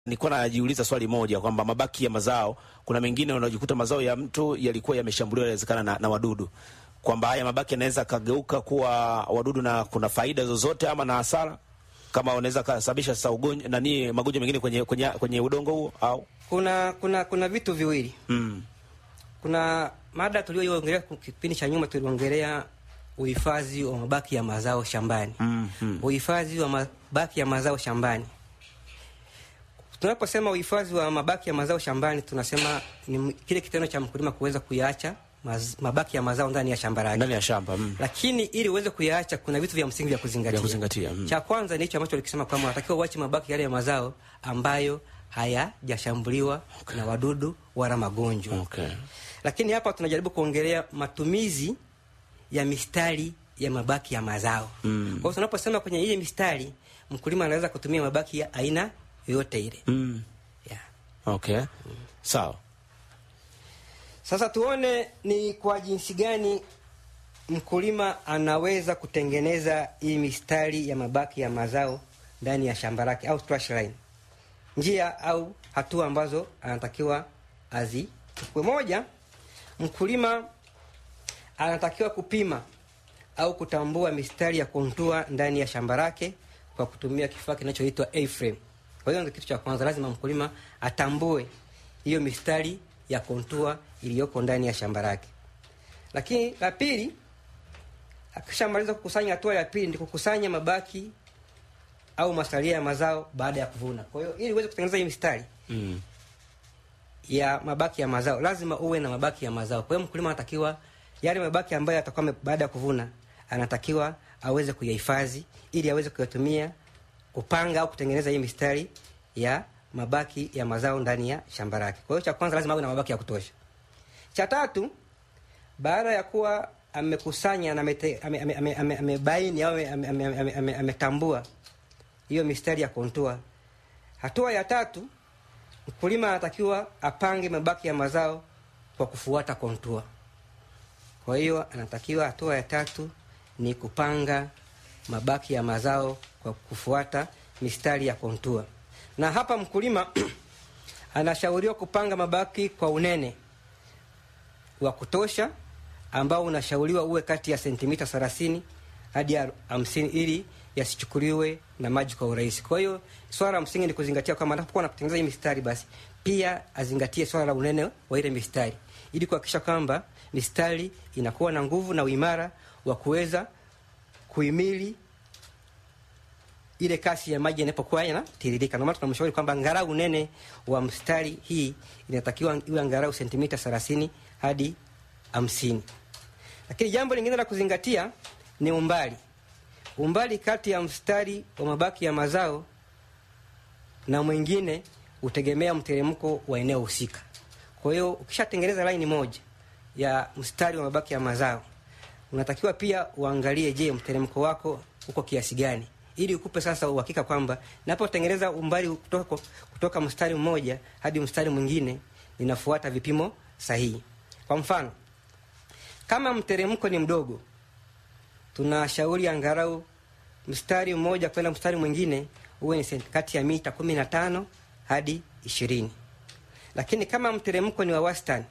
Nilikuwa najiuliza swali moja kwamba mabaki ya mazao, kuna mengine unajikuta mazao ya mtu yalikuwa yameshambuliwa inawezekana na, na wadudu, kwamba haya mabaki yanaweza kageuka kuwa wadudu na kuna faida zozote ama na hasara, kama unaweza kasababisha sasa ugonjwa nani, magonjwa mengine kwenye, kwenye, kwenye udongo huo au Kuna kuna kuna vitu viwili. mm. Kuna mada tulioiongelea kipindi cha nyuma, tuliongelea uhifadhi wa mabaki ya mazao shambani. Mm, mm. Uhifadhi wa mabaki ya mazao shambani. Tunaposema uhifadhi wa mabaki ya mazao shambani, tunasema ni kile kitendo cha mkulima kuweza kuyaacha maz, mabaki ya mazao ndani ya shamba lake. ndani ya shamba mm. Lakini ili uweze kuyaacha, kuna vitu vya msingi vya kuzingatia. Vya kuzingatia, mm. Cha kwanza ni hicho ambacho alikisema kwamba unatakiwa uache mabaki yale ya mazao ambayo hayajashambuliwa na wadudu wala magonjwa. Okay. Lakini hapa tunajaribu kuongelea matumizi ya mistari ya mabaki ya mazao. Mm. Kwa hiyo tunaposema kwenye ile mistari, mkulima anaweza kutumia mabaki ya aina yoyote ile. Mm. Yeah. Okay. Sawa. Sasa tuone ni kwa jinsi gani mkulima anaweza kutengeneza hii mistari ya mabaki ya mazao ndani ya shamba lake au trash line. Njia au hatua ambazo anatakiwa azichukue. Moja, mkulima anatakiwa kupima au kutambua mistari ya kontua ndani ya shamba lake kwa kutumia kifaa kinachoitwa A-frame. Kwa hiyo ndio kitu cha kwanza, lazima mkulima atambue hiyo mistari ya kontua iliyoko ndani ya shamba lake. Lakini la pili, akishamaliza kukusanya, hatua ya pili ni kukusanya mabaki au masalia ya mazao baada ya kuvuna. Kwa hiyo ili uweze kutengeneza hii mistari Mm. ya mabaki ya mazao lazima uwe na mabaki ya mazao. Kwa hiyo mkulima anatakiwa yale mabaki ambayo atakuwa ame- baada ya kuvuna, anatakiwa aweze kuyahifadhi ili aweze kuyatumia kupanga au kutengeneza hii mistari ya mabaki ya mazao ndani ya shamba lake. Kwa hiyo cha kwanza lazima awe na mabaki ya kutosha. Cha tatu, baada ya kuwa amekusanya na amete- ame- ame- ame- ame- amebaini au ame- ame- ame- ame- ame- ametambua hiyo mistari ya kontua, hatua ya tatu mkulima anatakiwa apange mabaki ya mazao kwa kufuata kontua. Kwa hiyo anatakiwa, hatua ya tatu ni kupanga mabaki ya mazao kwa kufuata mistari ya kontua, na hapa mkulima anashauriwa kupanga mabaki kwa unene wa kutosha ambao unashauriwa uwe kati ya sentimita 30 hadi ya 50 ili yasichukuliwe na maji kwa urahisi. Kwa hiyo swala la msingi ni kuzingatia kwamba anapokuwa anatengeneza hii mistari, basi pia azingatie swala la unene wa ile mistari ili kuhakikisha kwamba mistari inakuwa na nguvu na uimara wa kuweza kuhimili ile kasi ya maji inapokuwa yanatiririka. Ndio maana tunamshauri kwamba angalau unene wa mstari hii inatakiwa iwe angalau sentimita 30 hadi 50. Lakini jambo lingine la kuzingatia ni umbali. Umbali kati ya mstari wa mabaki ya mazao na mwingine hutegemea mteremko wa eneo husika. Kwa hiyo ukishatengeneza laini moja ya mstari wa mabaki ya mazao, unatakiwa pia uangalie, je, mteremko wako uko kiasi gani, ili ukupe sasa uhakika kwamba napotengeneza umbali kutoka, kutoka mstari mmoja hadi mstari mwingine ninafuata vipimo sahihi. Kwa mfano, kama mteremko ni mdogo, tunashauri angalau mstari mmoja kwenda mstari mwingine uwe ni senti- kati ya mita kumi na tano hadi ishirini. Lakini kama mteremko ni wa wastani,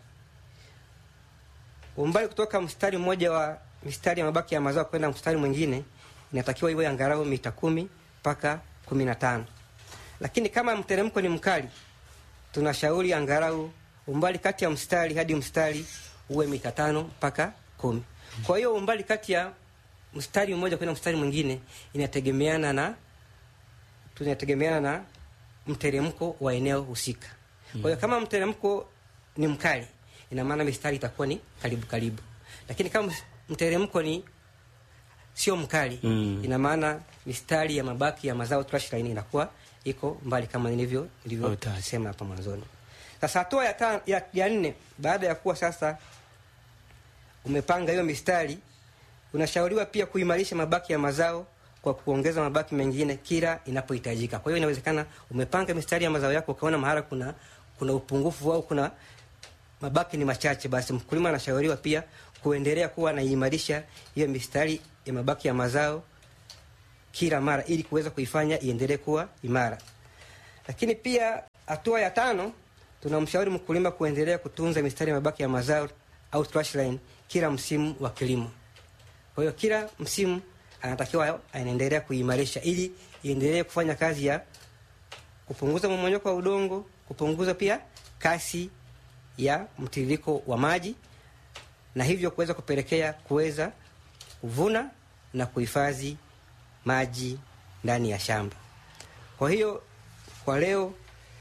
umbali kutoka mstari mmoja wa mistari ya mabaki ya mazao kwenda mstari mwingine inatakiwa iwe angalau mita kumi mpaka kumi na tano. Lakini kama mteremko ni mkali, tunashauri angalau umbali kati ya mstari hadi mstari uwe mita tano mpaka kumi. Kwa hiyo umbali kati ya mstari mmoja kwenda mstari mwingine inategemeana na tunategemeana na mteremko wa eneo husika. Kwa hiyo kama mteremko ni mkali, ina maana mistari itakuwa ni karibu karibu, lakini kama mteremko ni sio mkali Mm. ina maana mistari ya mabaki ya mazao trash line inakuwa iko mbali kama nilivyo nilivyosema hapa mwanzoni. Sasa hatua ya, ta- ya, ya nne, baada ya kuwa sasa umepanga hiyo mistari, unashauriwa pia kuimarisha mabaki ya mazao kwa kuongeza mabaki mengine kila inapohitajika. Kwa hiyo inawezekana umepanga mistari ya mazao yako ukaona mahala kuna kuna upungufu au kuna mabaki ni machache, basi mkulima anashauriwa pia kuendelea kuwa anaimarisha hiyo mistari ya mabaki ya mazao kila mara ili kuweza kuifanya iendelee kuwa imara. Lakini pia hatua ya tano, tunamshauri mkulima kuendelea kutunza mistari ya mabaki ya mazao au trash line kila msimu wa kilimo. Kwa hiyo kila msimu anatakiwa anaendelea kuimarisha ili iendelee kufanya kazi ya kupunguza mmomonyoko wa udongo, kupunguza pia kasi ya mtiririko wa maji na hivyo kuweza kupelekea kuweza kuvuna na kuhifadhi maji ndani ya shamba. Kwa hiyo kwa leo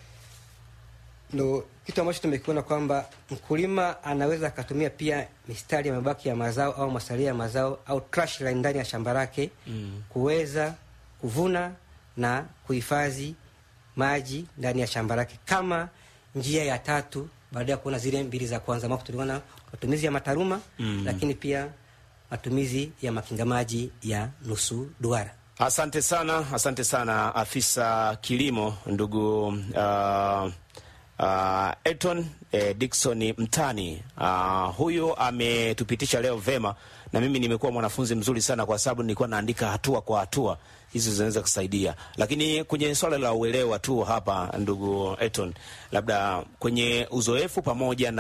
ndo kitu ambacho tumekiona kwamba mkulima anaweza akatumia pia mistari ya mabaki ya mazao au masalia ya mazao au trash line ndani ya shamba lake mm. kuweza kuvuna na kuhifadhi maji ndani ya shamba lake kama njia ya tatu baada ya kuona zile mbili za kwanza ambapo tuliona matumizi ya mataruma mm. lakini pia matumizi ya makinga maji ya nusu duara. Asante sana, asante sana afisa kilimo ndugu uh, uh, Elton eh, Dickson Mtani. Uh, huyu ametupitisha leo vema, na mimi nimekuwa mwanafunzi mzuri sana, kwa sababu nilikuwa naandika hatua kwa hatua hizo zinaweza kusaidia, lakini kwenye swala la uelewa tu hapa, ndugu Elton, labda kwenye uzoefu pamoja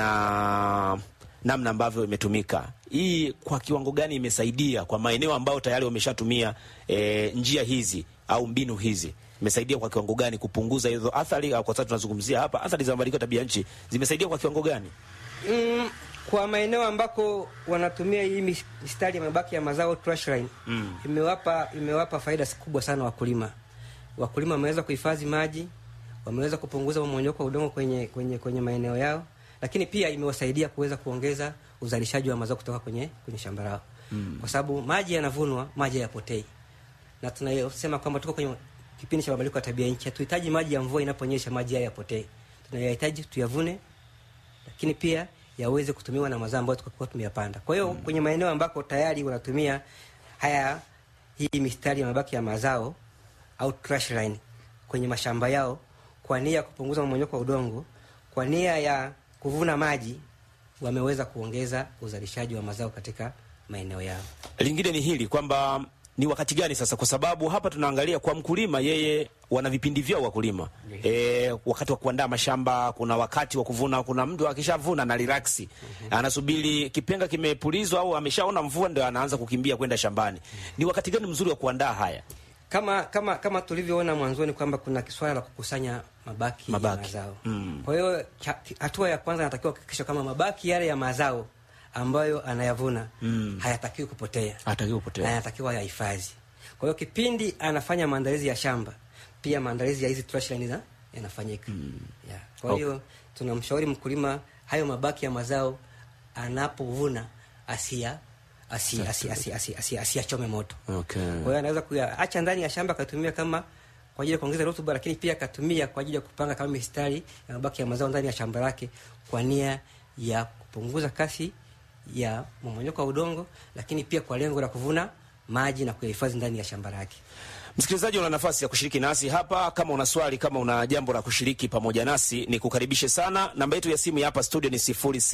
na namna ambavyo imetumika hii, kwa kiwango gani imesaidia kwa maeneo ambayo tayari wameshatumia e, njia hizi au mbinu hizi imesaidia kwa kiwango gani kupunguza hizo athari, au kwa sababu tunazungumzia hapa athari za mabadiliko ya tabia nchi, zimesaidia kwa kiwango gani? Mm, kwa maeneo ambako wanatumia hii mistari ya mabaki ya mazao trash line Mm. imewapa imewapa faida kubwa sana wakulima. Wakulima wameweza kuhifadhi maji, wameweza kupunguza mmomonyoko wa udongo kwenye kwenye kwenye maeneo yao, lakini pia imewasaidia kuweza kuongeza uzalishaji wa mazao kutoka kwenye kwenye shamba lao. Mm. Kwa sababu maji yanavunwa, maji hayapotei. Na tunayosema kwamba tuko kwenye kipindi cha mabadiliko ya tabia nchi, hatuhitaji maji ya mvua inaponyesha maji haya yapotee. Tunayahitaji tuyavune, lakini pia yaweze kutumiwa na mazao ambayo tulikuwa tumeyapanda. Kwa hiyo mm. kwenye maeneo ambako tayari wanatumia haya hii mistari ya mabaki ya mazao au trash line kwenye mashamba yao kwa nia ya kupunguza mmomonyoko wa udongo, kwa nia ya kuvuna maji, wameweza kuongeza uzalishaji wa mazao katika maeneo yao. Lingine ni hili kwamba ni wakati gani sasa, kwa sababu hapa tunaangalia kwa mkulima, yeye wana vipindi vyao wakulima. E, wakati wa kuandaa mashamba, kuna wakati wa kuvuna, kuna mtu akishavuna na relax anasubiri kipenga kimepulizwa au ameshaona mvua ndio anaanza kukimbia kwenda shambani. Ni wakati gani mzuri wa kuandaa haya? Kama kama kama tulivyoona mwanzoni kwamba kuna swala la kukusanya mabaki, Mabaki. ya mazao. Mm. Kwa hiyo cha- hatua ya kwanza anatakiwa kuhakikisha kama mabaki yale ya mazao ambayo anayavuna Mm. hayatakiwi kupotea Hatakiwi na kupotea. yanatakiwa yahifadhi. Kwa hiyo kipindi anafanya maandalizi ya shamba, pia maandalizi ya hizi trash line za- yanafanyika. Yeah. Kwa hiyo tunamshauri mkulima hayo mabaki ya mazao anapovuna asia asi asi asi asi asi asiyachome moto. Okay. Kwa hiyo anaweza kuyaacha ndani ya shamba akatumia kama kwa ajili ya kuongeza rutuba, lakini pia akatumia kwa ajili ya kupanga kama mistari ya mabaki ya mazao ndani ya shamba lake kwa nia ya kupunguza kasi ya mmomonyoko wa udongo, lakini pia kwa lengo la kuvuna maji na kuyahifadhi ndani ya shamba lake. Msikilizaji, una nafasi ya kushiriki nasi hapa. Kama una swali, kama una jambo la kushiriki pamoja nasi, ni kukaribishe sana. Namba yetu ya simu ya hapa studio ni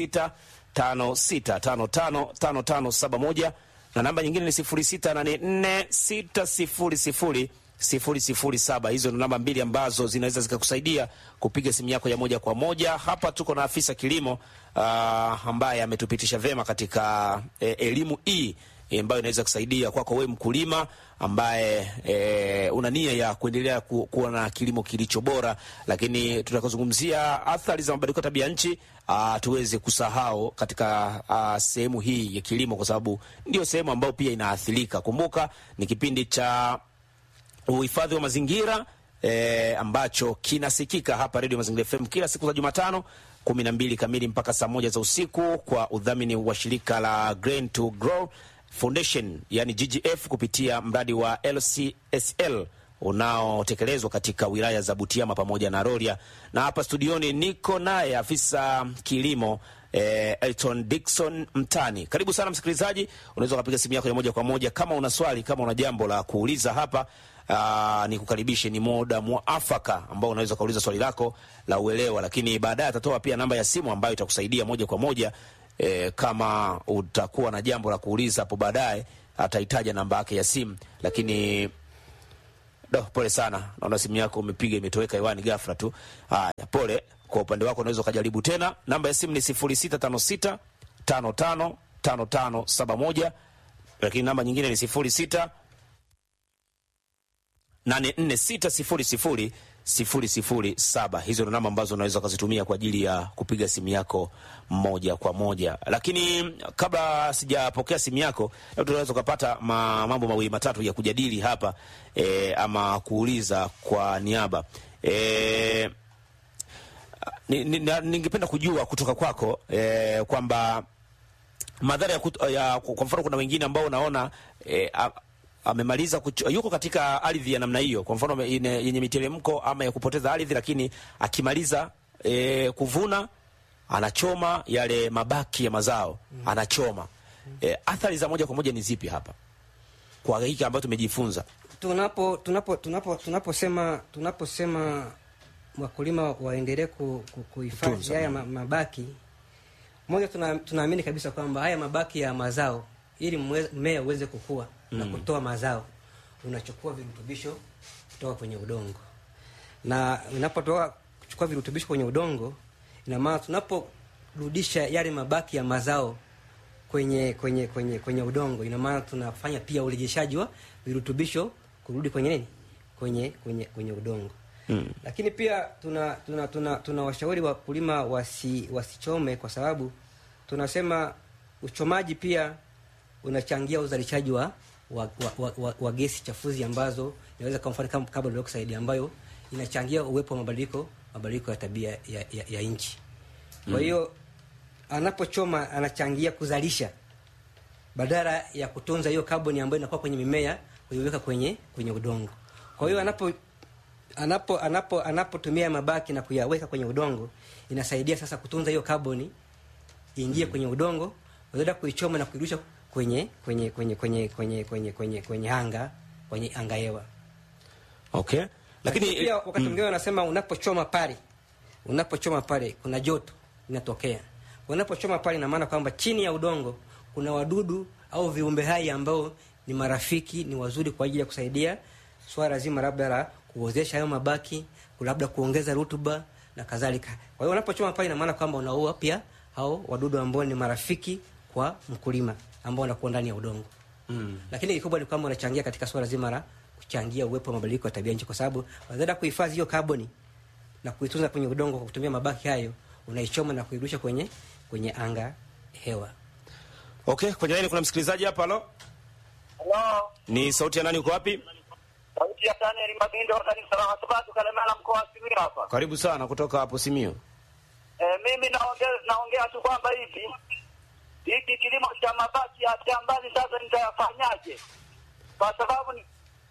0656555571 na namba nyingine ni 0684600007. Hizo ni namba mbili ambazo zinaweza zikakusaidia kupiga simu yako ya moja kwa moja. Hapa tuko na afisa kilimo ah, ambaye ametupitisha vema katika eh, elimu hii eh, ambayo inaweza kusaidia kwako wewe mkulima ambaye e, una nia ya kuendelea ku, kuwa na kilimo kilicho bora, lakini tutakazungumzia athari za mabadiliko ya tabia nchi ah, tuweze kusahau katika ah, sehemu hii ya kilimo, kwa sababu ndio sehemu ambayo pia inaathirika. Kumbuka ni kipindi cha uhifadhi wa mazingira e, ambacho kinasikika hapa Radio Mazingira FM kila siku za Jumatano kumi na mbili kamili mpaka saa moja za usiku kwa udhamini wa shirika la Grain to Grow Foundation yani GGF kupitia mradi wa LCSL unaotekelezwa katika wilaya za Butiama pamoja na Rorya, na hapa studioni niko naye afisa kilimo eh, Elton Dickson Mtani. Karibu sana msikilizaji, unaweza ukapiga simu yako ya moja kwa moja kama una swali, kama una jambo la kuuliza hapa. Aa, ni kukaribishe, ni muda mwafaka ambao unaweza ukauliza swali lako la uelewa, lakini baadaye atatoa pia namba ya simu ambayo itakusaidia moja kwa moja e, kama utakuwa na jambo la kuuliza hapo baadaye atahitaja namba yake ya simu, lakini Do, pole sana, naona simu yako umepiga imetoweka hewani ghafla tu. Haya, pole. Kwa upande wako unaweza ukajaribu tena. Namba ya simu ni 0656 55 55 71, lakini namba nyingine ni 06 846000 007. Hizo ndo namba ambazo unaweza ukazitumia kwa ajili ya kupiga simu yako moja kwa moja. Lakini kabla sijapokea simu yako, labda tunaweza ukapata ma, mambo mawili matatu ya kujadili hapa e, ama kuuliza kwa niaba e, ni, ni, na- ningependa kujua kutoka kwako e, kwamba madhara ya, kut- ya kwa mfano kuna wengine ambao unaona e, a, amemaliza kuch- yuko katika ardhi ya namna hiyo, kwa mfano ame- ine- yenye miteremko ama ya kupoteza ardhi, lakini akimaliza e, kuvuna anachoma yale mabaki ya mazao anachoma. E, athari za moja kwa moja ni zipi hapa kwa hiki ambayo tumejifunza? tunapo tunapo tunapo tunaposema tunaposema wakulima waendelee ku- ku- kuhifadhi Kutunza. haya ma- mabaki moja, tuna- tunaamini kabisa kwamba haya mabaki ya mazao ili mwe- mmea uweze kukua na kutoa mazao, unachukua virutubisho kutoka kwenye udongo, na unapotoka kuchukua virutubisho kwenye udongo, ina maana tunaporudisha yale mabaki ya mazao kwenye kwenye kwenye kwenye udongo, ina maana tunafanya pia urejeshaji wa virutubisho kurudi kwenye nini, kwenye kwenye kwenye udongo Mm. lakini pia tuna tuna tuna, tuna washauri wakulima wasi, wasichome kwa sababu tunasema uchomaji pia unachangia uzalishaji wa wa, wa, wa, wa, wa gesi chafuzi ambazo inaweza kwa mfano kama carbon dioxide ambayo inachangia uwepo wa mabadiliko mabadiliko ya tabia ya, ya, ya nchi. Kwa hiyo anapochoma anachangia kuzalisha badala ya kutunza hiyo kaboni ambayo inakuwa kwenye mimea kuiweka kwenye kwenye udongo. Kwa hiyo anapo anapo anapo anapotumia mabaki na kuyaweka kwenye udongo inasaidia sasa kutunza hiyo kaboni iingie kwenye udongo, badala ya kuichoma na kuirusha kwenye kwenye kwenye kwenye kwenye kwenye kwenye kwenye anga kwenye anga hewa. Okay, Lakini lakini pia wakati mwingine wanasema unapochoma pale, unapochoma pale kuna joto linatokea. Unapochoma pale, ina maana kwamba chini ya udongo kuna wadudu au viumbe hai ambao ni marafiki, ni wazuri kwa ajili ya kusaidia swala zima labda la kuozesha hayo mabaki, labda kuongeza rutuba na kadhalika. Kwa hiyo unapochoma pale, ina maana kwamba unaua pia hao wadudu ambao ni marafiki kwa mkulima ambao wanakuwa ndani ya udongo mm. lakini kikubwa ni kwamba unachangia katika swala zima la kuchangia uwepo wa mabadiliko ya tabia nchi, kwa sababu badala ya kuhifadhi hiyo kaboni na kuitunza kwenye udongo kwa kutumia mabaki hayo, unaichoma na kuirusha kwenye kwenye anga hewa. Okay, kwenye laini kuna msikilizaji hapa. Halo, Halo, ni sauti ya nani? Uko wapi? sauti ya Daniel Mabindo wa kanisa la Wasabato Kalemela mkoa wa Simiyu hapa. Karibu sana kutoka hapo Simio. E, mimi naongea naongea tu kwamba hivi hiki kilimo cha mabaki ya shambani sasa nitayafanyaje? Kwa sababu ni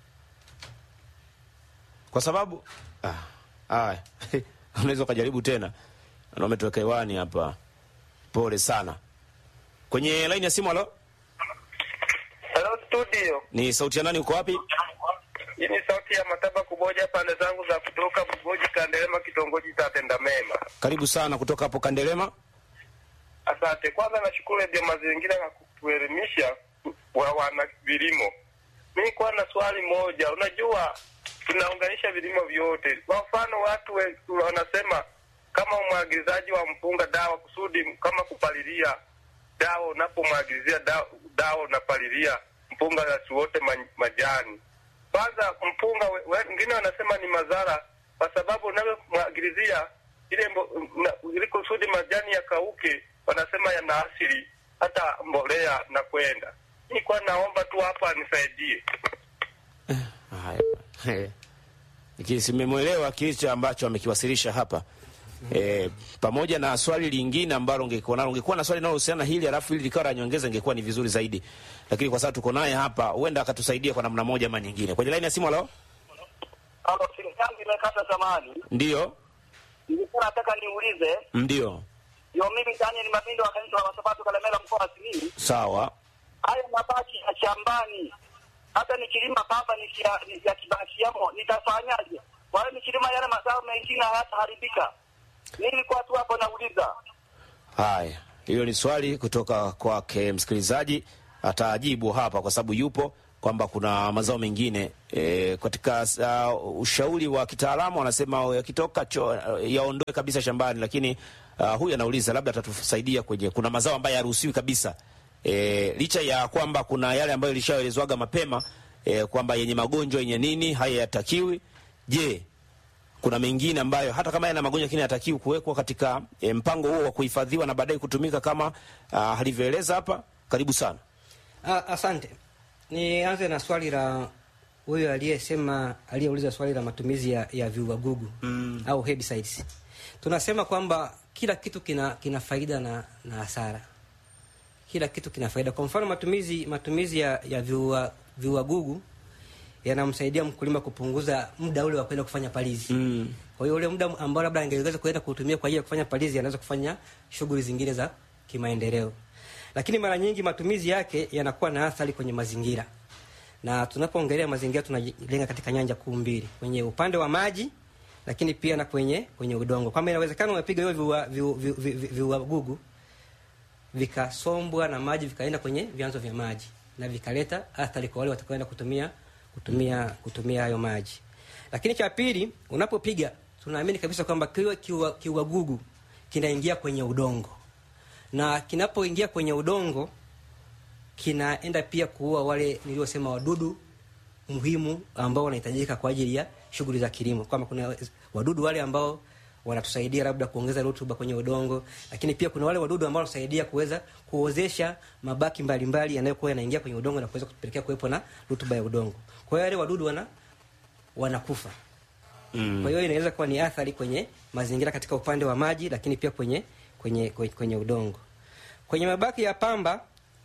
kwa sababu ah, ah, unaweza ukajaribu tena, na umetoweka hewani hapa. Pole sana. Kwenye laini ya simu. Halo, Hello studio. ni sauti ya nani? Uko wapi? Hii ni sauti ya Mataba Kuboja pande zangu za kutoka Bugoji Kandelema kitongoji cha Tendamema. Karibu sana kutoka hapo Kandelema. Asante. Kwanza nashukuru Radio Mazingira kwa kutuelimisha wa wana vilimo. Mimi kwa na swali moja, unajua tunaunganisha vilimo vyote. Kwa mfano watu we- wanasema kama umwagilizaji wa mpunga dawa kusudi kama kupalilia dawa, unapomwagilizia dawa, dawa unapalilia mpunga yasiwote ma- majani. Kwanza mpunga we- we- wengine wanasema ni madhara, kwa sababu unavyomwagilizia ile mbo- na- ili kusudi majani yakauke, wanasema yana asili hata mbolea na kwenda. Nilikuwa naomba tu hapa nisaidie. Haya, simemwelewa kilicho ambacho amekiwasilisha hapa e, pamoja na swali lingine ambalo ungekuwa nalo, ungekuwa na swali linalohusiana na hili alafu hili likawa la nyongeza, ingekuwa ni vizuri zaidi, lakini kwa sababu tuko naye hapa, huenda akatusaidia kwa namna moja ama nyingine. Kwenye laini ya simu, halo, Hapo simu yangu imekata zamani. ndio Nilikuwa nataka niulize, ndio, ndio mimi Daniel Mabindo wa kanisa la Wasabato Kalemela mkoa wa Simiyu, sawa. haya mabaki ya shambani, hata nikilima baba yakibakiamo nitafanyaje? Kwa hiyo nikilima yale mazao mengine hayataharibika. Nilikuwa tu hapo nauliza. Haya, hilo ni swali kutoka kwake msikilizaji, atajibu hapa kwa sababu yupo kwamba kuna mazao mengine e, katika uh, ushauri wa kitaalamu wanasema yakitoka cho yaondoe kabisa shambani, lakini uh, huyu anauliza labda atatusaidia kwenye kuna mazao ambayo hayaruhusiwi kabisa e, licha ya kwamba kuna yale ambayo ilishaelezwaga mapema e, kwamba yenye magonjwa yenye nini haya yatakiwi. Je, kuna mengine ambayo hata kama yana magonjwa lakini hatakiwi kuwekwa katika e, mpango huo wa kuhifadhiwa na baadaye kutumika kama uh, alivyoeleza hapa? Karibu sana. Ah, asante. Nianze na swali la huyo aliyesema aliyeuliza swali la matumizi ya, ya viuagugu mm. au herbicides. Tunasema kwamba kila kitu kina kina faida na, na hasara. Kila kitu kina faida. Kwa mfano matumizi matumizi ya, ya viua viuagugu yanamsaidia mkulima kupunguza muda ule wa kwenda kufanya palizi. Mm. Kwa hiyo ule muda ambao labda angeweza kuenda kutumia kwa ajili ya kufanya palizi, anaweza kufanya shughuli zingine za kimaendeleo. Lakini mara nyingi matumizi yake yanakuwa na athari kwenye mazingira, na tunapoongelea mazingira tunalenga katika nyanja kuu mbili, kwenye upande wa maji, lakini pia na kwenye kwenye udongo, kwamba inawezekana umepiga hiyo viua viu- viu- viu- viuagugu vikasombwa na maji vikaenda kwenye vyanzo vya maji na vikaleta athari kwa wale watakaoenda kutumia kutumia kutumia hayo maji. Lakini cha pili, unapopiga tunaamini kabisa kwamba kiwa kiua- kiuagugu kinaingia kwenye udongo, na kinapoingia kwenye udongo kinaenda pia kuua wale niliosema wadudu muhimu ambao wanahitajika kwa ajili ya shughuli za kilimo, kwamba kuna wadudu wale ambao wanatusaidia labda kuongeza rutuba kwenye udongo, lakini pia kuna wale wadudu ambao wanatusaidia kuweza kuozesha mabaki mbalimbali yanayokuwa yanaingia kwenye udongo na kuweza kupelekea kuwepo na rutuba ya udongo. Kwa hiyo wale wadudu wana wanakufa. Mm. Kwa hiyo inaweza kuwa ni athari kwenye mazingira katika upande wa maji, lakini pia kwenye kwenye kwenye, kwenye udongo. Kwenye mabaki ya pamba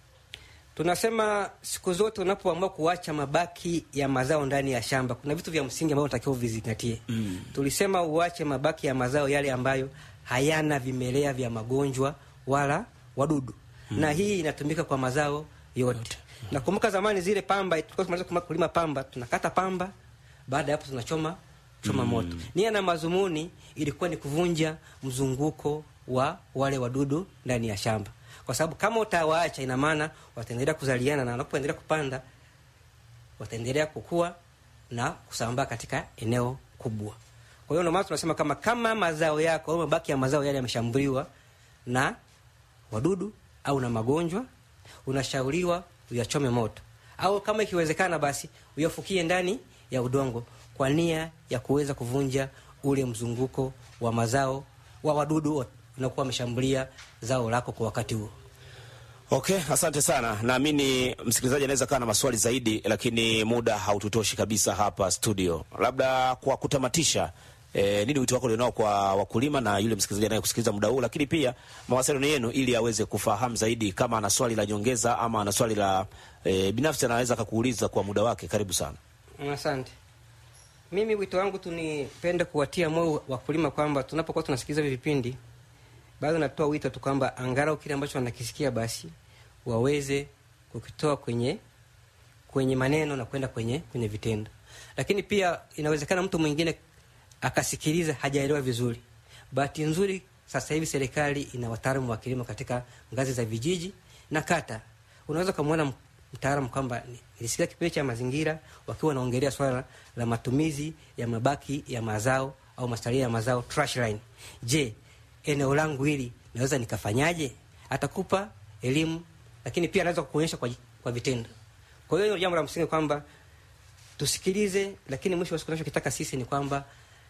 tunasema siku zote unapoamua kuacha mabaki ya mazao ndani ya shamba, kuna vitu vya msingi ambavyo unatakiwa uvizingatie. Mm. Tulisema uache mabaki ya mazao yale ambayo hayana vimelea vya magonjwa wala wadudu, na hii inatumika kwa mazao yote. Nakumbuka zamani zile pamba, tulikuwa tunamaliza kuma- kulima pamba, tunakata pamba, baada ya hapo tunachoma choma moto. Nia na mazumuni ilikuwa ni kuvunja mzunguko wa wale wadudu ndani ya shamba, kwa sababu kama utawaacha, ina maana wataendelea kuzaliana na wanapoendelea kupanda wataendelea kukua na kusambaa katika eneo kubwa. Kwa hiyo ndio maana tunasema kama kama mazao yako au mabaki ya mazao yale yameshambuliwa na wadudu au na magonjwa, unashauriwa uyachome moto, au kama ikiwezekana, basi uyafukie ndani ya udongo kwa nia ya kuweza kuvunja ule mzunguko wa mazao wa wadudu unakuwa wameshambulia zao lako kwa wakati huo. Okay, asante sana. Naamini msikilizaji anaweza kaa na maswali zaidi, lakini muda haututoshi kabisa hapa studio. Labda kwa kutamatisha, eh, nini wito wako ulionao kwa wakulima na yule msikilizaji anayekusikiliza muda huu, lakini pia mawasiliano yenu ili aweze kufahamu zaidi, kama ana swali la nyongeza ama ana swali la eh, binafsi anaweza akakuuliza kwa muda wake. Karibu sana. Asante. Mimi wito wangu tu nipende kuwatia moyo wakulima kwamba tunapokuwa tunasikiliza hivi vipindi, bado natoa wito tu kwamba angalau kile ambacho wanakisikia basi waweze kukitoa kwenye kwenye maneno na kwenda kwenye kwenye vitendo. Lakini pia inawezekana mtu mwingine akasikiliza hajaelewa vizuri. Bahati nzuri sasa hivi serikali ina wataalamu wa kilimo katika ngazi za vijiji na kata. Unaweza ukamwona mtaalamu kwamba nilisikia kipindi cha mazingira wakiwa wanaongelea swala la matumizi ya mabaki ya mazao au masalia ya mazao trash line. Je, eneo langu hili naweza nikafanyaje? Atakupa elimu, lakini pia anaweza kukuonyesha kwa, kwa vitendo. Kwa hiyo jambo la msingi kwamba tusikilize, lakini mwisho wa siku tunachokitaka sisi ni kwamba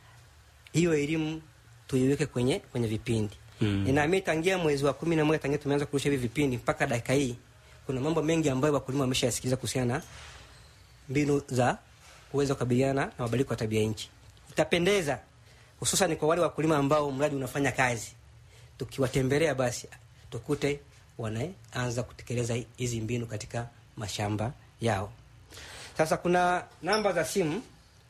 hiyo elimu tuiweke kwenye kwenye vipindi mm. Ninaamini tangia mwezi wa kumi na moja tangia tumeanza kurusha hivi vipindi mpaka dakika hii, kuna mambo mengi ambayo wakulima wameshayasikiliza kuhusiana na mbinu za kuweza kukabiliana na mabadiliko ya tabia nchi. Itapendeza hususan kwa wale wakulima ambao mradi unafanya kazi, tukiwatembelea basi tukute wanaanza kutekeleza hizi mbinu katika mashamba yao. Sasa kuna namba za simu,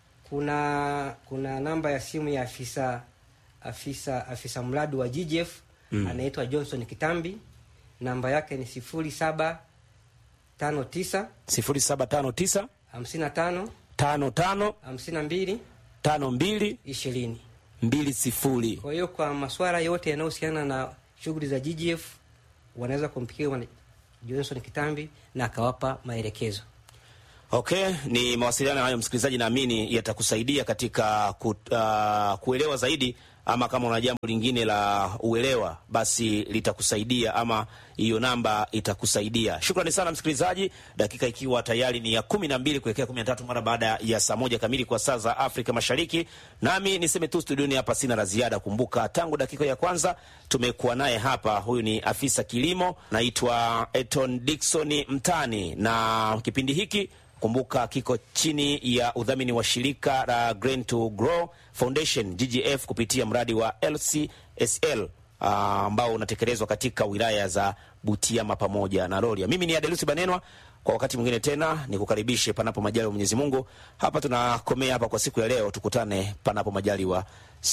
kuna kuna namba ya simu ya afisa afisa afisa mradi wa GGF mm. anaitwa Johnson Kitambi, namba yake ni sifuri saba tano tisa sifuri saba tano tisa hamsini na tano tano tano hamsini na mbili tano mbili ishirini. mbili sifuri. Kwa hiyo kwa masuala yote yanayohusiana na shughuli za GGF wanaweza kumpikia Johnson Kitambi na akawapa maelekezo. Okay, ni mawasiliano hayo msikilizaji, naamini yatakusaidia katika ku, uh, kuelewa zaidi, ama kama una jambo lingine la uelewa, basi litakusaidia ama hiyo namba itakusaidia. Shukrani sana msikilizaji, dakika ikiwa tayari ni ya kumi na mbili kuelekea kumi na tatu mara baada ya saa moja kamili kwa saa za Afrika Mashariki. Nami niseme tu studioni hapa sina la ziada. Kumbuka tangu dakika ya kwanza tumekuwa naye hapa, huyu ni afisa kilimo, naitwa Eton Dickson Mtani, na kipindi hiki kumbuka kiko chini ya udhamini wa shirika la Grain to Grow Foundation GGF kupitia mradi wa LCSL ambao uh, unatekelezwa katika wilaya za Butiama pamoja na Rorya. Mimi ni Adelusi Banenwa, kwa wakati mwingine tena nikukaribishe, panapo majaliwa Mwenyezi Mungu. Hapa tunakomea hapa kwa siku ya leo, tukutane panapo majaliwa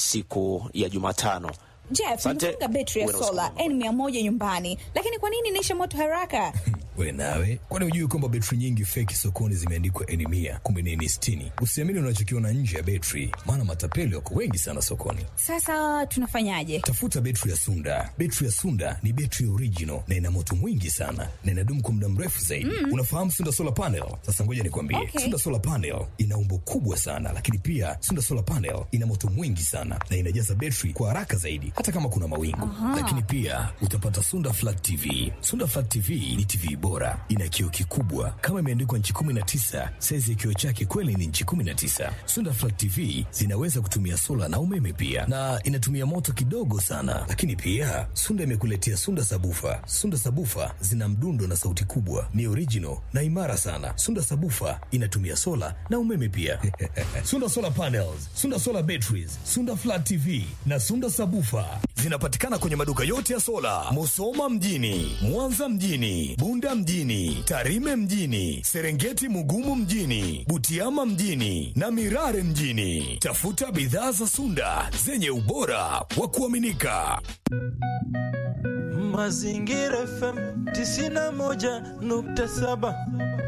siku ya Jumatano. Jeff, Asante. nimefunga betri ya Uwe na sola usiku mwema. n mia moja nyumbani, lakini kwa nini inaisha moto haraka? We nawe, kwani hujui kwamba betri nyingi feki sokoni zimeandikwa eni mia kumbe ni eni sitini? Usiamini unachokiona nje ya betri, maana matapeli wako wengi sana sokoni. Sasa tunafanyaje? Tafuta betri ya Sunda. Betri ya Sunda ni betri original na ina moto mwingi sana na inadumu kwa muda mrefu zaidi. Unafahamu Sunda solar panel? Sasa ngoja nikwambie, Okay. Sunda solar panel ina umbo kubwa sana, lakini pia Sunda solar panel ina moto mwingi sana na inajaza betri kwa haraka zaidi, hata kama kuna mawingu. Lakini pia utapata Sunda flat TV. Sunda flat TV ni TV bora, ina kioo kikubwa kama imeandikwa nchi 19. Saizi ya kioo chake kweli ni nchi 19. Sunda flat TV zinaweza kutumia sola na umeme pia, na inatumia moto kidogo sana. Lakini pia Sunda imekuletea Sunda sabufa. Sunda sabufa zina mdundo na sauti kubwa, ni original na imara sana. Sunda sabufa inatumia sola na umeme pia. Sunda solar panels, Sunda solar batteries, Sunda flat TV na Sunda sabufa zinapatikana kwenye maduka yote ya sola, Musoma mjini, Mwanza mjini, Bunda mjini, Tarime mjini, Serengeti Mugumu mjini, Butiama mjini na Mirare mjini. Tafuta bidhaa za Sunda zenye ubora wa kuaminika. Mazingira FM 91.7